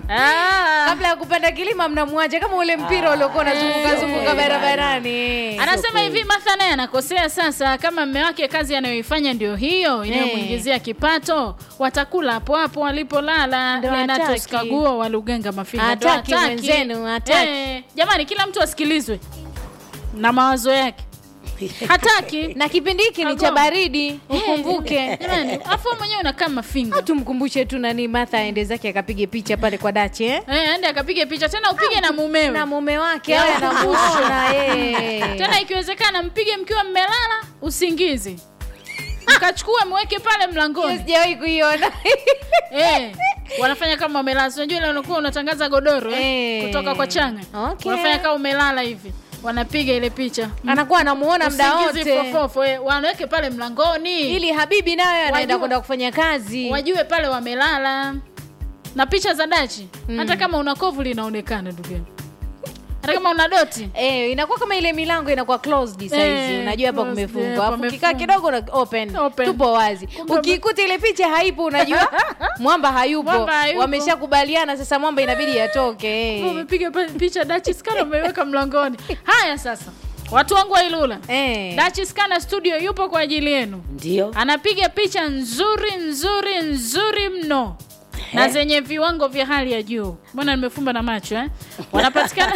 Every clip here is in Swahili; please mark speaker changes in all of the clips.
Speaker 1: Ah.
Speaker 2: kabla ya kupanda kilima mnamwacha kama ule mpira uliokuwa unazunguka zunguka barabarani
Speaker 1: anasema hivi Martha naye anakosea sasa kama mme wake kazi anayoifanya ndio hiyo inayomwingizia kipato watakula hapo hapo walipolala
Speaker 2: Ndo
Speaker 1: Lenatus
Speaker 2: hataki.
Speaker 1: Kaguo wa Lugenga Mafinga Ndo
Speaker 2: Hataki mwenzenu, hataki.
Speaker 1: Eh, jamani kila mtu asikilizwe na mawazo yake hataki
Speaker 2: na kipindi hiki ni cha
Speaker 1: Kagoma.
Speaker 2: baridi ukumbuke
Speaker 1: jamani afu mwenyewe unakaa mafinga
Speaker 2: tumkumbushe tu nani Martha aende zake akapige picha pale kwa dachi eh?
Speaker 1: Eh, ende akapige picha tena upige na mumewe
Speaker 2: na mume wake awe anamuona yeye
Speaker 1: tena ikiwezekana mpige mkiwa mmelala usingizi mkachukua mweke pale
Speaker 2: Hiyo
Speaker 1: mlangoni
Speaker 2: sijawahi kuiona
Speaker 1: eh, wanafanya kama wamelala Si unajua ile unakuwa unatangaza godoro eh,
Speaker 2: Eh.
Speaker 1: kutoka kwa changa
Speaker 2: Okay.
Speaker 1: wanafanya kama umelala hivi wanapiga ile picha
Speaker 2: anakuwa anamuona muda
Speaker 1: Usingizi
Speaker 2: wote
Speaker 1: fofofo eh, wanaweke pale mlangoni
Speaker 2: ili habibi naye anaenda
Speaker 1: Wajua-
Speaker 2: kwenda kufanya kazi
Speaker 1: wajue pale wamelala na picha za dachi hata kama una kovu linaonekana ndugu yangu hata kama una doti
Speaker 2: Eh, inakuwa kama ile milango inakuwa closed saizi
Speaker 1: Eh,
Speaker 2: unajua hapa
Speaker 1: closed, eh,
Speaker 2: kumefungwa alafu ukikaa
Speaker 1: pamefungwa.
Speaker 2: kidogo na open,
Speaker 1: Open.
Speaker 2: tupo wazi
Speaker 1: Kumbe-
Speaker 2: ukiikuta ile picha haipo unajua mwamba hayupo,
Speaker 1: Mwamba hayupo.
Speaker 2: wameshakubaliana sasa mwamba inabidi atoke eh.
Speaker 1: umepiga pa- picha dachi skana umeiweka mlangoni haya sasa watu wangu wa ilula
Speaker 2: Eh.
Speaker 1: dachi skana studio yupo kwa ajili yenu
Speaker 3: ndio
Speaker 1: anapiga picha nzuri nzuri nzuri mno na zenye viwango vya hali ya juu mbona nimefumba na macho eh? wanapatikana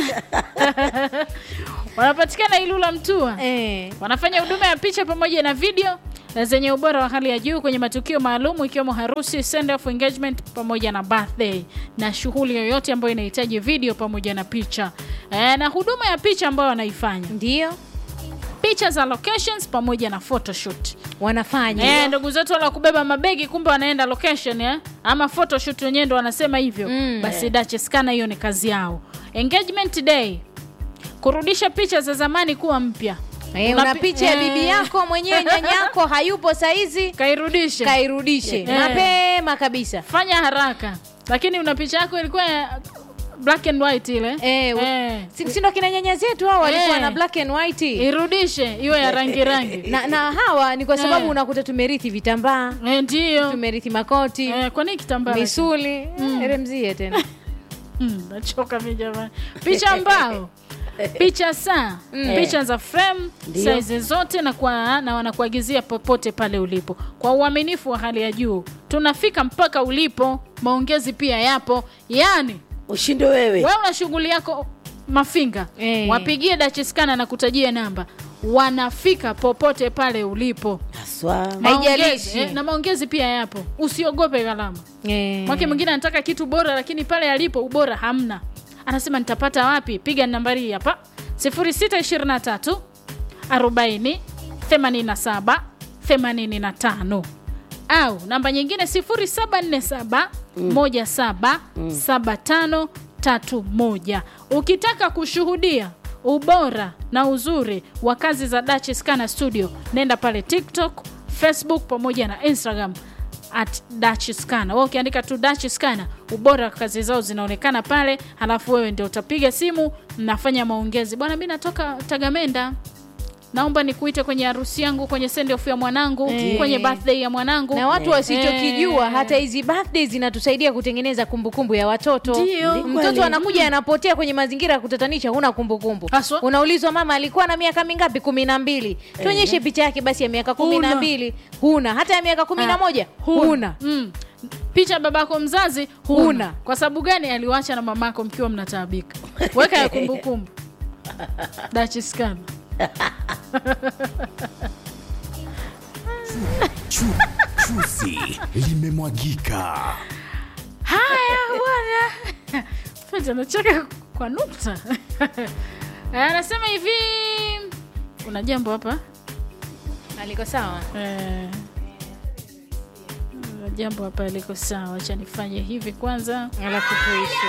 Speaker 1: wanapatikana ilula mtua
Speaker 2: Eh.
Speaker 1: wanafanya huduma ya picha pamoja na video na zenye ubora wa hali ya juu kwenye matukio maalum ikiwemo harusi send off engagement pamoja na birthday na shughuli yoyote ambayo inahitaji video pamoja na picha e, na huduma ya picha ambayo wanaifanya
Speaker 2: ndio
Speaker 1: picha za locations pamoja na photoshoot
Speaker 2: wanafanya
Speaker 1: Eh, ndugu zetu wala kubeba mabegi kumbe wanaenda location eh? ama photoshoot wenyewe ndo wanasema hivyo
Speaker 2: Mm.
Speaker 1: basi dacheskana hiyo ni kazi yao engagement day kurudisha picha za zamani kuwa mpya
Speaker 2: Eh,
Speaker 1: Una
Speaker 2: una
Speaker 1: pi-
Speaker 2: picha ya
Speaker 1: eh.
Speaker 2: bibi yako mwenyewe nyanyako hayupo saizi
Speaker 1: kairudishe
Speaker 2: kairudishe
Speaker 1: Eh.
Speaker 2: mapema kabisa
Speaker 1: fanya haraka lakini una picha yako ilikuwa ya black and white ile
Speaker 2: Eh,
Speaker 1: Eh.
Speaker 2: si- si ndo kina nyanya zetu hao walikuwa
Speaker 1: Eh.
Speaker 2: na black and white
Speaker 1: irudishe iwe ya rangi rangi
Speaker 2: na, na hawa ni kwa sababu
Speaker 1: Eh.
Speaker 2: unakuta tumerithi vitambaa
Speaker 1: Eh, ndiyo
Speaker 2: tumerithi makoti
Speaker 1: Eh, kwa nini kitambaa
Speaker 2: misuli mm. remzie tena
Speaker 1: Mm, nachoka mi jamani picha mbao picha saa picha za frame
Speaker 3: Ndio.
Speaker 1: saizi zote na, kwa, na wanakuagizia popote pale ulipo kwa uaminifu wa hali ya juu tunafika mpaka ulipo maongezi pia yapo yani
Speaker 3: ushinde wewe
Speaker 1: wewe una shughuli yako mafinga
Speaker 2: Eh.
Speaker 1: wapigie dachiskana na kutajia namba wanafika popote pale ulipo
Speaker 3: haswa
Speaker 1: Maongezi,
Speaker 2: Haijalishi.
Speaker 1: eh, na maongezi pia yapo usiogope gharama
Speaker 2: eh.
Speaker 1: mwake mwingine anataka kitu bora lakini pale alipo ubora hamna anasema nitapata wapi piga nambari hii hapa 0623 40 87 85 au namba nyingine 0747 17 75 31 ukitaka kushuhudia ubora na uzuri wa kazi za Dutch Scanner Studio nenda pale TikTok, Facebook pamoja na Instagram at Dutch Scanner. Wewe ukiandika tu Dutch Scanner, ubora wa kazi zao zinaonekana pale, halafu wewe ndio utapiga simu, mnafanya maongezi. Bwana, mimi natoka Tagamenda, naomba nikuite kwenye harusi yangu, kwenye send off ya mwanangu,
Speaker 2: Eh.
Speaker 1: kwenye birthday ya mwanangu.
Speaker 2: na watu wasichokijua
Speaker 1: Eh.
Speaker 2: hata hizi birthday zinatusaidia kutengeneza kumbukumbu ya watoto
Speaker 1: Ndio.
Speaker 3: Ni
Speaker 2: mtoto
Speaker 3: kweli.
Speaker 2: anakuja anapotea kwenye mazingira ya kutatanisha huna kumbukumbu
Speaker 1: Haswa.
Speaker 2: unaulizwa mama alikuwa na miaka mingapi kumi na mbili tuonyeshe picha yake basi ya miaka kumi na
Speaker 1: Huna.
Speaker 2: mbili huna hata ya miaka kumi na
Speaker 1: Ah,
Speaker 2: moja huna
Speaker 1: Mm. picha ya babako mzazi huna.
Speaker 2: Huna.
Speaker 1: kwa sababu gani aliwacha na mamako mkiwa mnataabika weka ya kumbukumbu dachiskan
Speaker 4: Chu, chuzi limemwagika.
Speaker 1: haya bwana Feti anacheka kwa nukta anasema hivi kuna jambo hapa
Speaker 2: aliko sawa
Speaker 1: Eh, kuna jambo hapa liko sawa acha nifanye hivi kwanza
Speaker 2: alafu tuishi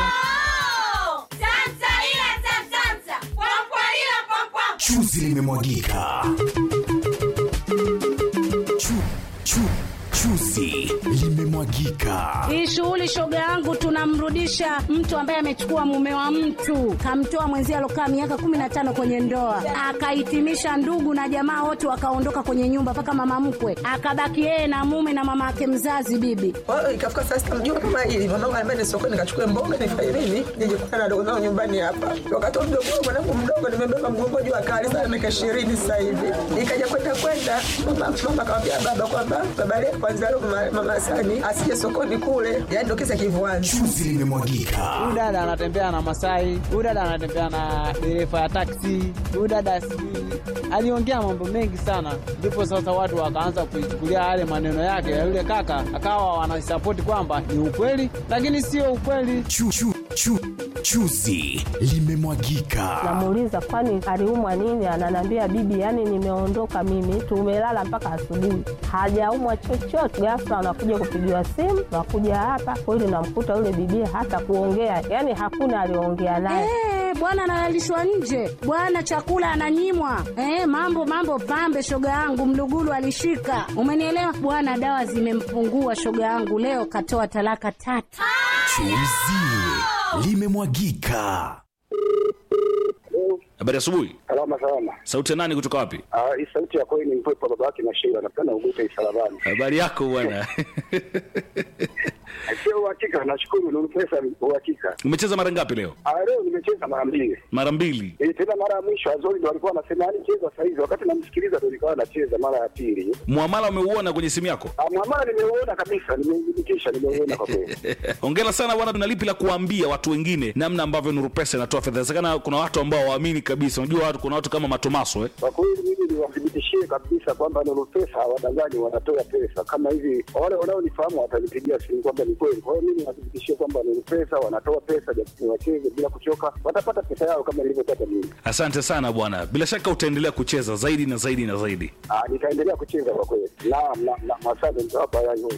Speaker 4: Chuzi limemwagika. Chu, chu, chuzi Chuzi limemwagika.
Speaker 3: Hii shughuli shoga yangu, tunamrudisha mtu ambaye amechukua mume wa mtu, kamtoa mwenzie alokaa miaka kumi na tano kwenye ndoa, akahitimisha ndugu na jamaa wote wakaondoka kwenye nyumba, mpaka mama mkwe akabaki yeye na mume na mama yake mzazi bibi.
Speaker 5: Kwa hiyo ikafika saa sita mjua kama hili mamangu anambia ni sokoni nikachukue mboga nifanye nini nije kukutana na dogo zangu nyumbani hapa. Wakati wa mdogo wangu mwanangu mdogo nimebeba mgongo juu akali sana miaka ishirini sasa hivi. Nikaja kwenda kwenda mama mama akamwambia baba kwamba baba leo kwanza leo mama, mama Sani asije sokoni kule. Yaani ndio kisa kivuani.
Speaker 4: Chuzi limemwagika.
Speaker 6: huyu dada anatembea na Masai, huyu dada anatembea na dereva ya taksi, huyu dada sijui aliongea mambo mengi sana, ndipo sasa watu wakaanza kuichukulia yale maneno yake ya yule kaka, akawa wanasapoti kwamba ni ukweli, lakini sio ukweli.
Speaker 4: Chu, chu, chu, chuzi limemwagika.
Speaker 7: Namuuliza kwani aliumwa nini? Ananiambia bibi, yani nimeondoka mimi, tumelala mpaka asubuhi, hajaumwa chochote. Ghafla anakuja kupigiwa simu, nakuja hapa kweli, namkuta yule bibi hata kuongea, yani hakuna aliongea naye.
Speaker 3: Eh, bwana analalishwa nje, bwana chakula ananyimwa. Eh, mambo mambo pambe, shoga yangu mlugulu alishika, umenielewa bwana. Dawa zimempungua shoga yangu, leo katoa talaka tatu.
Speaker 4: Chuzi limemwagika.
Speaker 8: Habari asubuhi.
Speaker 9: Salama salama.
Speaker 8: Sauti ya nani kutoka wapi?
Speaker 9: Ah, hii sauti ya kweli ni mpepo baba yake na Sheila. Napenda ugute isalabani.
Speaker 8: Habari yako bwana.
Speaker 9: Sio uhakika, nashukuru ni pesa uhakika.
Speaker 8: Umecheza mara ngapi leo?
Speaker 9: Ah, leo nimecheza mara mbili.
Speaker 8: Mara mbili.
Speaker 9: Eh, tena mara ya mwisho Azori ndo alikuwa anasema yani cheza saa hizi, wakati namsikiliza ndo nikawa nacheza mara ya pili.
Speaker 8: Muamala umeuona kwenye simu yako?
Speaker 9: Ah, mwamala nimeuona kabisa, nimeudhibitisha, nimeuona kwa kweli.
Speaker 8: Hongera sana bwana, tuna lipi la kuambia watu wengine namna ambavyo Nuru Pesa inatoa fedha. Inawezekana kuna watu ambao waamini kabisa. Unajua watu, kuna watu kama Matomaso eh.
Speaker 9: Kwa kweli mimi niwathibitishie kabisa kwamba Nuru Pesa hawadanganyi, wanatoa pesa kama hivi. Wale wanaonifahamu watanipigia simu kwamba ni kweli. Kwa hiyo mimi niwathibitishie kwamba Nuru Pesa wanatoa pesa, japo wacheze bila kuchoka, watapata pesa yao kama nilivyopata mimi.
Speaker 8: Asante sana bwana, bila shaka utaendelea kucheza zaidi na zaidi na zaidi.
Speaker 9: Ah, nitaendelea kucheza kwa kweli. Naam, naam, naam, asante nitawapa haya yote.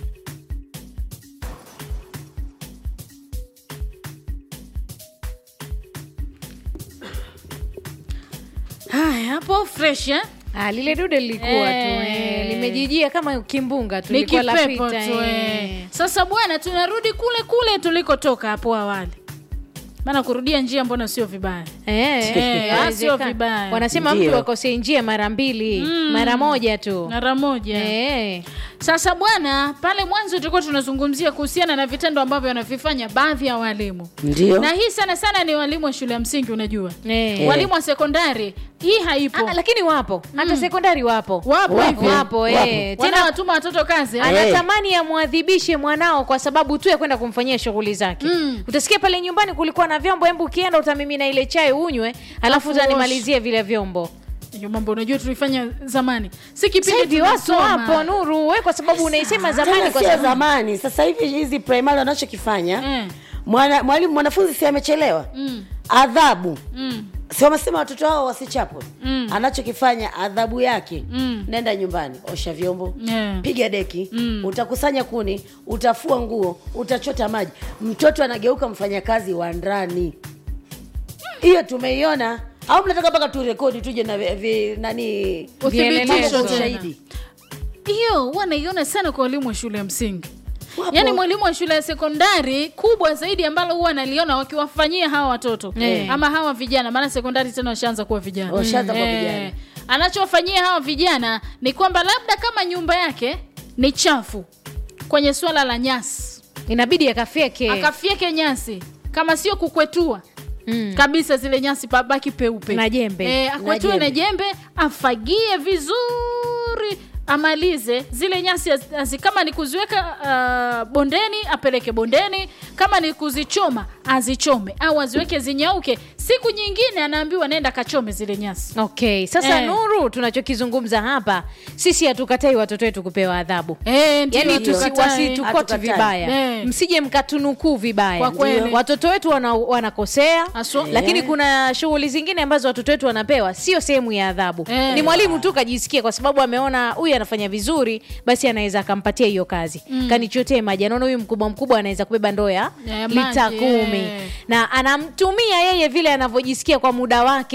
Speaker 1: haya hapo fresh eh?
Speaker 2: Ah, lile dude lilikuwa tu
Speaker 1: Eh.
Speaker 2: eh, limejijia kama kimbunga tu
Speaker 1: ni
Speaker 2: lilikuwa
Speaker 1: kipepo
Speaker 2: lapita,
Speaker 1: tu
Speaker 2: eh.
Speaker 1: eh. sasa bwana tunarudi kule kule tulikotoka hapo awali maana kurudia njia mbona sio vibaya
Speaker 2: Eh,
Speaker 1: Eh, ah, sio
Speaker 2: inawezekana.
Speaker 1: vibaya.
Speaker 2: wanasema
Speaker 10: Ndio.
Speaker 2: mtu akosei njia mara mbili mara moja tu
Speaker 1: mara moja
Speaker 2: Eh.
Speaker 1: sasa bwana pale mwanzo tulikuwa tunazungumzia kuhusiana na vitendo ambavyo wanavifanya baadhi ya walimu
Speaker 10: Ndio.
Speaker 1: na hii sana sana ni walimu wa shule ya msingi unajua
Speaker 2: Eh.
Speaker 1: walimu wa sekondari hii haipo
Speaker 2: Ah, lakini wapo hata sekondari wapo
Speaker 1: Wapo hivi.
Speaker 2: wapo eh.
Speaker 1: tena
Speaker 2: tena
Speaker 1: watuma watoto kazi eh?
Speaker 2: anatamani amwadhibishe mwanao kwa sababu tu ya kwenda kumfanyia shughuli zake
Speaker 1: Mm.
Speaker 2: utasikia pale nyumbani kulikuwa na vyombo hembu ukienda utamimina ile chai unywe alafu
Speaker 1: Alafu
Speaker 2: utanimalizie vile vyombo
Speaker 1: hiyo mambo unajua tulifanya zamani si kipindi
Speaker 2: sasa hivi watu
Speaker 1: tunasoma.
Speaker 2: wapo nuru we kwa sababu unaisema zamani
Speaker 10: Tena
Speaker 2: kwa
Speaker 10: sio
Speaker 2: sababu
Speaker 10: zamani sasa hivi hizi primary wanachokifanya
Speaker 1: Mm.
Speaker 10: mwana, mwalimu mwanafunzi si amechelewa
Speaker 1: Mm.
Speaker 10: adhabu
Speaker 1: Mm.
Speaker 10: si wamesema watoto hao wasichapwe
Speaker 1: Mm.
Speaker 10: anachokifanya adhabu yake
Speaker 1: Mm.
Speaker 10: nenda nyumbani osha vyombo
Speaker 1: Yeah.
Speaker 10: piga deki
Speaker 1: Mm.
Speaker 10: utakusanya kuni utafua nguo utachota maji mtoto anageuka mfanyakazi wa ndani hiyo tumeiona au mnataka mpaka turekodi tuje na vi, vi, nani
Speaker 1: Uthibitisho
Speaker 10: mambo kwa
Speaker 1: tena.
Speaker 10: ushahidi
Speaker 1: hiyo huwa naiona sana kwa walimu wa shule ya msingi
Speaker 10: Wapo.
Speaker 1: yaani mwalimu wa shule ya sekondari kubwa zaidi ambalo huwa naliona wakiwafanyia hawa watoto
Speaker 2: Eh.
Speaker 1: ama hawa vijana maana sekondari tena washaanza kuwa vijana
Speaker 10: Washaanza kuwa
Speaker 1: Eh.
Speaker 10: vijana.
Speaker 1: anachowafanyia hawa vijana ni kwamba labda kama nyumba yake ni chafu kwenye swala la nyasi
Speaker 2: inabidi akafyeke
Speaker 1: akafyeke nyasi kama sio kukwetua
Speaker 2: Mm.
Speaker 1: kabisa zile nyasi pabaki peupe
Speaker 2: Na jembe.
Speaker 1: e, akwetue
Speaker 10: Na
Speaker 1: na jembe afagie vizuri amalize zile nyasi az- azi, kama ni kuziweka uh, bondeni apeleke bondeni kama ni kuzichoma azichome au aziweke zinyauke siku nyingine anaambiwa nenda kachome zile nyasi
Speaker 2: okay sasa
Speaker 1: Eh.
Speaker 2: nuru tunachokizungumza hapa sisi hatukatai watoto wetu kupewa adhabu
Speaker 1: e, ndio
Speaker 2: yani
Speaker 1: hatukatai.
Speaker 2: wasitukoti
Speaker 10: Hatukatai.
Speaker 2: vibaya
Speaker 1: Eh.
Speaker 2: msije mkatunukuu vibaya
Speaker 1: Kwa kweli.
Speaker 2: Ndio. watoto wetu wana, wanakosea
Speaker 1: Haswa.
Speaker 2: lakini kuna shughuli zingine ambazo watoto wetu wanapewa sio sehemu ya adhabu
Speaker 1: Eh.
Speaker 2: ni mwalimu tu kajisikia kwa sababu ameona huyu anafanya vizuri basi anaweza akampatia hiyo kazi mm. kanichotee maji anaona huyu mkubwa mkubwa anaweza kubeba ndoo ya
Speaker 1: Ya
Speaker 2: lita
Speaker 1: maji,
Speaker 2: kumi
Speaker 1: eh.
Speaker 2: na anamtumia yeye vile anavyojisikia kwa muda wake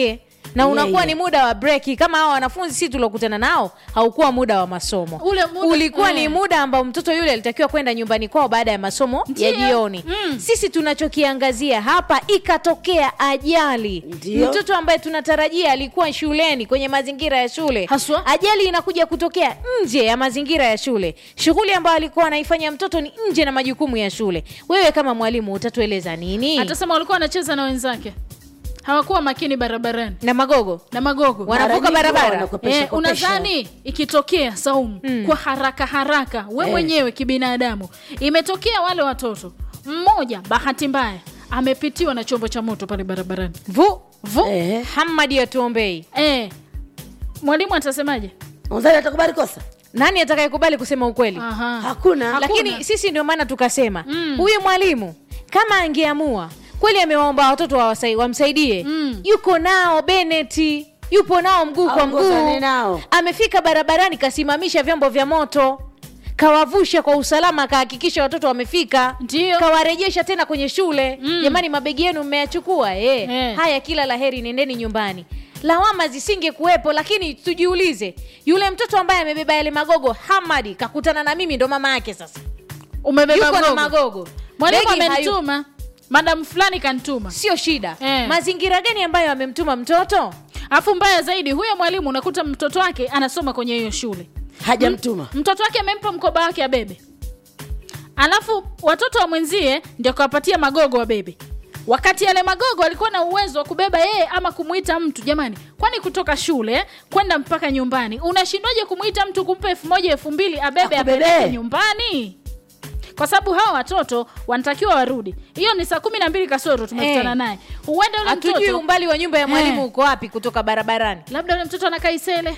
Speaker 2: na
Speaker 10: Yeah,
Speaker 2: unakuwa
Speaker 10: yeah.
Speaker 2: ni muda wa breki kama hao wanafunzi si tuliokutana nao haukuwa muda wa masomo
Speaker 1: Ule muda-
Speaker 2: ulikuwa ni
Speaker 1: eh.
Speaker 2: muda ambao mtoto yule alitakiwa kwenda nyumbani kwao baada ya masomo ya
Speaker 1: Ndiyo.
Speaker 2: jioni sisi tunachokiangazia hapa ikatokea ajali
Speaker 10: Ndiyo.
Speaker 2: mtoto ambaye tunatarajia alikuwa shuleni kwenye mazingira ya shule
Speaker 1: Haswa.
Speaker 2: ajali inakuja kutokea nje ya mazingira ya shule shughuli ambayo alikuwa anaifanya mtoto ni nje na majukumu ya shule wewe kama mwalimu utatueleza nini
Speaker 1: atasema walikuwa wanacheza na wenzake hawakuwa makini barabarani
Speaker 2: na magogo
Speaker 1: na magogo
Speaker 2: Wanavuka
Speaker 10: Mara nyingi
Speaker 2: barabara.
Speaker 10: wao wanakopesha
Speaker 1: Eh,
Speaker 10: kopesha.
Speaker 1: unadhani ikitokea saumu kwa haraka haraka we
Speaker 10: Eh.
Speaker 1: mwenyewe kibinadamu imetokea wale watoto mmoja bahati mbaya amepitiwa na chombo cha moto pale barabarani
Speaker 2: vu
Speaker 1: vu
Speaker 10: Eh.
Speaker 2: hamadi atuombei
Speaker 1: eh, mwalimu atasemaje
Speaker 10: Unadhani atakubali kosa?
Speaker 2: nani atakayekubali kusema ukweli
Speaker 1: Aha.
Speaker 10: Hakuna.
Speaker 2: lakini sisi ndio maana tukasema huyu mwalimu kama angeamua kweli amewaomba watoto wawasai- wamsaidie
Speaker 1: Mm.
Speaker 2: yuko nao beneti yupo nao mguu kwa
Speaker 10: Aongozane
Speaker 2: mguu
Speaker 10: nao.
Speaker 2: amefika barabarani kasimamisha vyombo vya moto kawavusha kwa usalama akahakikisha watoto wamefika
Speaker 1: Ndio.
Speaker 2: kawarejesha tena kwenye shule
Speaker 1: Mm.
Speaker 2: jamani mabegi yenu mmeyachukua eh.
Speaker 1: Eh.
Speaker 2: haya kila laheri nendeni nyumbani lawama zisinge kuwepo lakini tujiulize yule mtoto ambaye amebeba yale magogo hamadi kakutana na mimi ndo mama yake sasa
Speaker 1: umebeba
Speaker 2: yuko na
Speaker 1: gogo.
Speaker 2: magogo
Speaker 1: mwalimu
Speaker 2: Begi hayu-
Speaker 1: amenituma madamu fulani kanituma
Speaker 2: sio shida
Speaker 1: Eh.
Speaker 2: mazingira gani ambayo amemtuma mtoto
Speaker 1: alafu mbaya zaidi huyo mwalimu unakuta mtoto wake anasoma kwenye hiyo shule
Speaker 10: Hajamtuma.
Speaker 1: mtoto wake amempa mkoba wake abebe alafu watoto wa mwenzie ndio kawapatia magogo wabebe wakati yale magogo alikuwa na uwezo wa kubeba yeye ama kumwita mtu jamani kwani kutoka shule kwenda mpaka nyumbani unashindwaje kumwita mtu kumpa elfu moja elfu mbili abebe
Speaker 10: Akubebe.
Speaker 1: apeleke nyumbani kwa sababu hawa watoto wanatakiwa warudi hiyo ni saa kumi na mbili kasoro tumekutana
Speaker 2: Eh.
Speaker 1: naye huenda yule
Speaker 2: hatujui
Speaker 1: mtoto
Speaker 2: umbali wa nyumba ya mwalimu
Speaker 1: Eh.
Speaker 2: uko wapi kutoka barabarani
Speaker 1: labda yule mtoto anakaa isele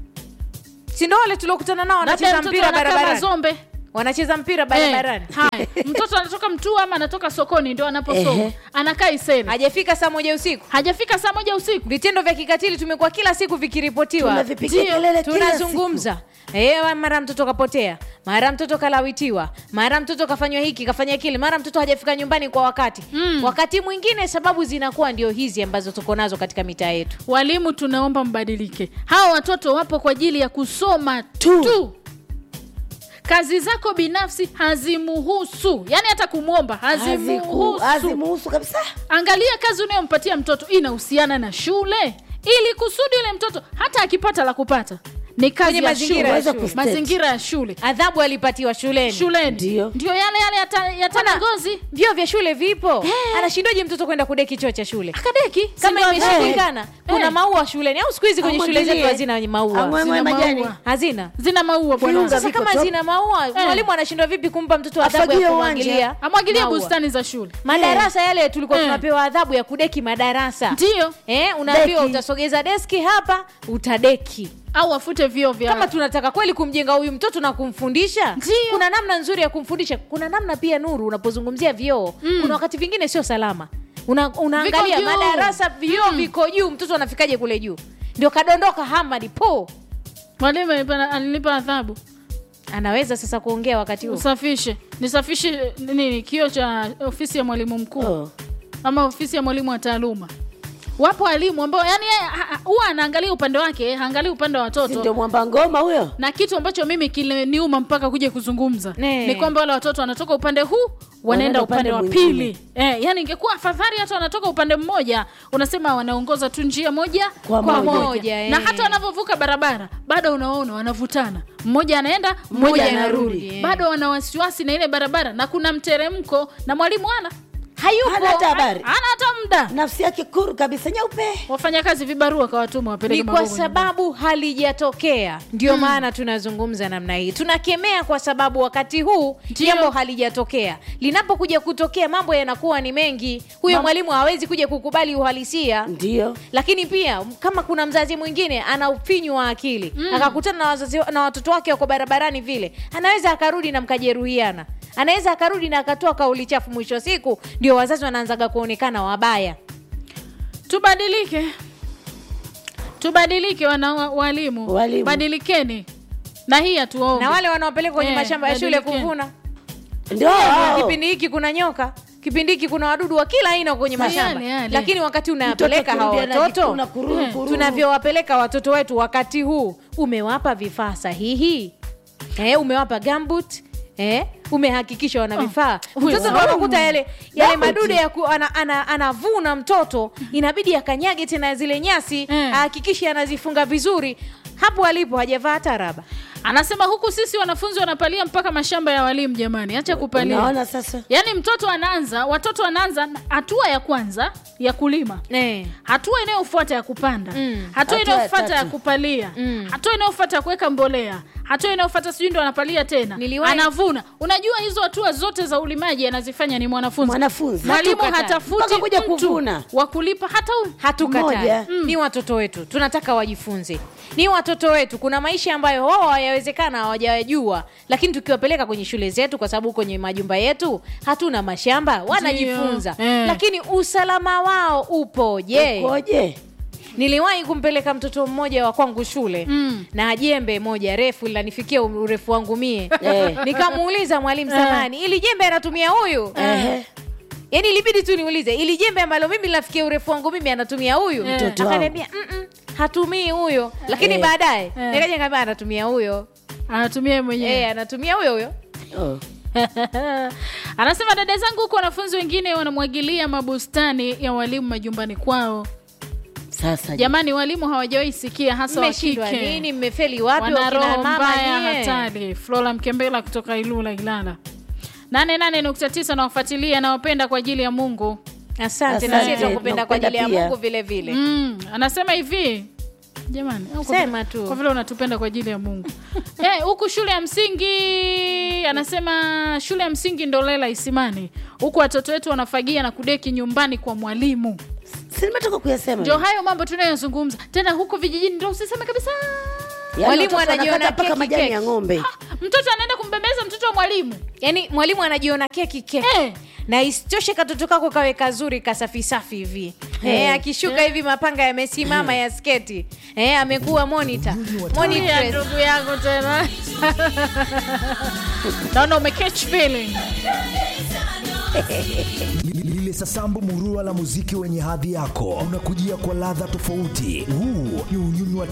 Speaker 2: si ndo wale tuliokutana nao
Speaker 1: labda
Speaker 2: wanacheza
Speaker 1: mtoto
Speaker 2: mpira
Speaker 1: anakaa
Speaker 2: barabarani
Speaker 1: mazombe
Speaker 2: wanacheza mpira barabarani
Speaker 1: Eh, haya mtoto anatoka mtua ama anatoka sokoni ndio anaposoma
Speaker 10: Ehe.
Speaker 1: anakaa isele
Speaker 2: hajafika saa moja usiku
Speaker 1: hajafika saa moja usiku
Speaker 2: vitendo vya kikatili tumekuwa kila siku vikiripotiwa
Speaker 10: Tunavipigia
Speaker 1: Ndio,
Speaker 10: kelele kila
Speaker 2: tunazungumza Eh, mara mtoto kapotea mara mtoto kalawitiwa mara mtoto kafanywa hiki kafanya kile mara mtoto hajafika nyumbani kwa wakati
Speaker 1: Mm.
Speaker 2: wakati mwingine sababu zinakuwa ndio hizi ambazo tuko nazo katika mitaa yetu
Speaker 1: walimu tunaomba mbadilike hawa watoto wapo kwa ajili ya kusoma tu, tu. kazi zako binafsi hazimuhusu yaani hata kumwomba
Speaker 10: Haziku-
Speaker 1: hazimuhusu
Speaker 10: hazimuhusu kabisa.
Speaker 1: angalia kazi unayompatia mtoto inahusiana na shule ili kusudi yule mtoto hata akipata la kupata ni kazi
Speaker 2: Kwenye
Speaker 1: ya
Speaker 2: mazingira ya
Speaker 1: shule.
Speaker 10: shule.
Speaker 1: mazingira ya shule
Speaker 2: adhabu alipatiwa shuleni
Speaker 1: shuleni
Speaker 10: Ndio.
Speaker 1: ndio yale yale yata- yatana ngozi
Speaker 2: vyoo vya shule vipo
Speaker 1: Eh.
Speaker 2: anashindwaje mtoto kwenda kudeki choo cha shule
Speaker 1: akadeki
Speaker 2: kama
Speaker 1: si ndio-
Speaker 2: imeshindikana
Speaker 1: Eh.
Speaker 2: kuna
Speaker 1: Eh.
Speaker 2: maua shuleni au siku hizi kwenye shule zetu
Speaker 10: Amwagilie.
Speaker 2: hazina maua
Speaker 10: Amwemwe
Speaker 1: Zina
Speaker 10: majani.
Speaker 1: maua.
Speaker 2: hazina
Speaker 1: zina maua bwana
Speaker 10: Viunga
Speaker 2: sasa
Speaker 10: viko
Speaker 2: kama
Speaker 10: top.
Speaker 2: zina maua
Speaker 1: Eh.
Speaker 2: mwalimu anashindwa vipi kumpa mtoto adhabu
Speaker 10: Afagie
Speaker 2: ya
Speaker 10: uwanja.
Speaker 2: kumwagilia
Speaker 1: amwagilie
Speaker 2: maua?
Speaker 1: bustani za shule
Speaker 2: madarasa yale tulikuwa
Speaker 1: Eh.
Speaker 2: tunapewa adhabu ya kudeki madarasa
Speaker 1: ndio
Speaker 2: eh, unaambiwa
Speaker 10: Deki.
Speaker 2: utasogeza deski hapa utadeki
Speaker 1: au afute vio vya
Speaker 2: kama tunataka kweli kumjenga huyu mtoto na kumfundisha
Speaker 1: Ndio.
Speaker 2: kuna namna nzuri ya kumfundisha kuna namna pia nuru unapozungumzia vioo
Speaker 1: Mm.
Speaker 2: kuna wakati vingine sio salama Una, unaangalia
Speaker 1: Viko juu.
Speaker 2: madarasa vioo
Speaker 1: Mm.
Speaker 2: viko juu mtoto anafikaje kule juu ndio kadondoka hamadi po
Speaker 1: mwalimu alinipa- alinipa adhabu
Speaker 2: anaweza sasa kuongea wakati huo
Speaker 1: usafishe nisafishe nini kio cha ofisi ya mwalimu mkuu
Speaker 10: Oh.
Speaker 1: ama ofisi ya mwalimu wa taaluma wapo walimu ambao yani yeye ha- ha- huwa anaangalia upande wake haangalii upande wa
Speaker 10: Si ndio
Speaker 1: watoto
Speaker 10: mwamba ngoma huyo?
Speaker 1: na kitu ambacho mimi kiliniuma mpaka kuja kuzungumza
Speaker 2: Ne.
Speaker 1: ni kwamba wale watoto wanatoka upande huu wanaenda
Speaker 10: Wanaenda
Speaker 1: upande,
Speaker 10: upande
Speaker 1: wa
Speaker 10: mwingine.
Speaker 1: pili eh, yani ingekuwa afadhali hata wanatoka upande mmoja unasema wanaongoza tu njia moja
Speaker 10: Kwa
Speaker 1: kwa
Speaker 10: moja.
Speaker 1: moja
Speaker 2: eh.
Speaker 1: na hata wanavyovuka barabara bado unaona wanavutana mmoja anaenda mmoja
Speaker 10: Mmoja
Speaker 1: anarudi
Speaker 10: anarudi,
Speaker 2: eh.
Speaker 1: bado wana wasiwasi na ile barabara na kuna mteremko na mwalimu ana
Speaker 2: hayupo
Speaker 10: Hana hata habari.
Speaker 1: ana hata muda
Speaker 10: Nafsi yake kuru kabisa nyeupe.
Speaker 1: wafanyakazi vibarua kawatuma wapeleke
Speaker 2: ni kwa
Speaker 1: magogo nyumbani.
Speaker 2: sababu halijatokea ndio maana tunazungumza namna hii tunakemea kwa sababu wakati huu
Speaker 1: Ndio.
Speaker 2: jambo halijatokea linapokuja kutokea mambo yanakuwa ni mengi huyo
Speaker 10: Mam-
Speaker 2: mwalimu hawezi kuja kukubali uhalisia
Speaker 10: Ndio.
Speaker 2: lakini pia kama kuna mzazi mwingine ana ufinyu wa akili
Speaker 1: Mm.
Speaker 2: akakutana na, wazazi, na watoto wake wako barabarani vile anaweza akarudi na mkajeruhiana anaweza akarudi na akatoa kauli chafu mwisho wa siku ndio wazazi wanaanzaga kuonekana wabaya
Speaker 1: tubadilike tubadilike wana wa- walimu
Speaker 10: Walimu.
Speaker 1: badilikeni na hii hatuombi
Speaker 2: na wale wanaopeleka kwenye
Speaker 1: Eh,
Speaker 2: mashamba ya shule
Speaker 1: badilikeni.
Speaker 2: kuvuna
Speaker 10: Ndio.
Speaker 2: Kwa
Speaker 10: hao.
Speaker 2: kipindi hiki kuna nyoka kipindi hiki kuna wadudu wa kila aina kwenye
Speaker 1: Yale,
Speaker 2: mashamba
Speaker 1: yale.
Speaker 2: lakini wakati unawapeleka hawa
Speaker 10: akirudia
Speaker 2: watoto
Speaker 10: anajikuna kururu,
Speaker 2: eh,
Speaker 10: kururu.
Speaker 2: tunavyowapeleka watoto wetu wakati huu umewapa vifaa sahihi eh, umewapa gambut Eh, umehakikisha wana vifaa
Speaker 1: huyo
Speaker 2: mtoto ndo
Speaker 1: sawa.
Speaker 2: anakuta yale yale
Speaker 10: Gambut.
Speaker 2: madude ya ku, ana, ana, anavuna mtoto inabidi akanyage tena zile nyasi
Speaker 1: Eh.
Speaker 2: ahakikishe anazifunga vizuri hapo alipo hajavaa hata raba
Speaker 1: anasema huku sisi wanafunzi wanapalia mpaka mashamba ya walimu jamani acha kupalia
Speaker 10: unaona sasa
Speaker 1: yaani mtoto anaanza watoto wanaanza na- hatua ya kwanza ya kulima
Speaker 2: eh.
Speaker 1: hatua inayofuata ya kupanda
Speaker 2: Mm.
Speaker 1: hatua
Speaker 10: Hatua ya
Speaker 1: inayofuata ya
Speaker 10: tatu.
Speaker 1: kupalia
Speaker 2: Mm.
Speaker 1: hatua inayofuata ya kuweka mbolea hatua inayofuata sijui ndo anapalia tena
Speaker 2: Niliwahi-
Speaker 1: anavuna unajua hizo hatua zote za ulimaji anazifanya ni mwanafunzi
Speaker 10: Mwanafunzi.
Speaker 1: mwalimu
Speaker 2: Hatukatai.
Speaker 1: hatafuti
Speaker 10: Mpaka kuja
Speaker 1: mtu
Speaker 10: kuvuna.
Speaker 1: wa kulipa hata huyu
Speaker 2: hatukatai
Speaker 10: Moja.
Speaker 2: ni watoto wetu tunataka wajifunze ni watoto wetu kuna maisha ambayo wao hayawezekana hawajayajua lakini tukiwapeleka kwenye shule zetu kwa sababu kwenye majumba yetu hatuna mashamba wanajifunza
Speaker 1: Eh.
Speaker 2: lakini usalama wao upoje
Speaker 10: koje
Speaker 2: niliwahi kumpeleka mtoto mmoja wa kwangu shule
Speaker 1: Mm.
Speaker 2: na jembe moja refu linanifikia urefu wangu mie
Speaker 10: Eh.
Speaker 2: nikamuuliza mwalimu samani ili jembe anatumia huyu
Speaker 10: Ehe.
Speaker 2: yaani ilibidi tu niulize ili jembe ambalo mimi linafikia urefu wangu mimi anatumia huyu
Speaker 1: Eh.
Speaker 10: Mtoto wangu.
Speaker 2: akaniambia "Mm-mm, hatumii huyo lakini
Speaker 10: Eh.
Speaker 2: baadaye
Speaker 1: Eh.
Speaker 2: nikaja nikamwambia anatumia huyo
Speaker 1: anatumia yeye mwenyewe
Speaker 2: eh, anatumia huyo huyo
Speaker 10: Oh.
Speaker 1: anasema dada zangu huko wanafunzi wengine wanamwagilia mabustani ya walimu majumbani kwao
Speaker 10: sasa
Speaker 1: jamani walimu hawajawahi sikia hasa wa
Speaker 2: mmeshindwa
Speaker 1: kike
Speaker 2: nini mmefeli wapi
Speaker 1: wana
Speaker 2: wakina
Speaker 1: roho
Speaker 2: mama
Speaker 1: mbaya
Speaker 2: nyie?
Speaker 1: hatari flora mkembela kutoka ilula ilala 88.9 nawafuatilia nawapenda kwa ajili ya mungu
Speaker 2: asante na
Speaker 10: Asante,
Speaker 2: sisi tunakupenda kwa ajili ya
Speaker 10: tunakupenda
Speaker 2: mungu vile vile
Speaker 1: mm, anasema hivi jamani au kwa-
Speaker 2: Sema tu.
Speaker 1: kwa vile unatupenda kwa ajili ya mungu Eh, huku shule ya msingi anasema shule ya msingi ndolela isimani huku watoto wetu wanafagia na kudeki nyumbani kwa mwalimu
Speaker 10: si nimetoka kuyasema
Speaker 1: ndio hayo mambo tunayozungumza tena huko vijijini ndo usiseme kabisa
Speaker 10: Yaani
Speaker 2: Mwalimu
Speaker 10: watoto
Speaker 2: anajiona
Speaker 10: wanakata mpaka
Speaker 2: keki,
Speaker 10: majani
Speaker 2: keki.
Speaker 10: ya ng'ombe
Speaker 1: mtoto anaenda kumbembeza mtoto wa mwalimu
Speaker 2: yaani mwalimu anajiona keki keki
Speaker 1: Eh.
Speaker 2: na isitoshe katoto kako kawe kazuri kasafisafi hivi eh, akishuka hivi mapanga yamesimama ya sketi eh, amekuwa monitor
Speaker 1: Tulia,
Speaker 2: Monitress.
Speaker 1: ndugu yangu tena naona umecatch feeling
Speaker 4: lile sasambu murua la muziki wenye hadhi yako unakujia kwa ladha tofauti huu ni unyunyu wa